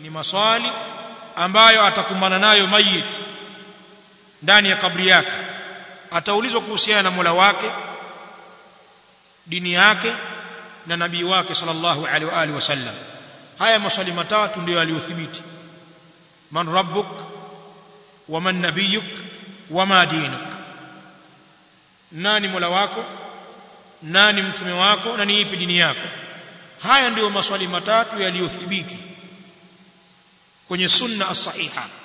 ni maswali ambayo atakumbana nayo mayit ndani ya kabri yake ataulizwa kuhusiana na Mola wake dini yake na nabii wake sallallahu alaihi wa alihi wasallam haya maswali matatu ndio yaliyothibiti man rabbuk wa man nabiyuk wa ma dinuk nani mola wako nani mtume wako na ni ipi dini yako haya ndiyo maswali matatu yaliyothibiti kwenye sunna as-sahiha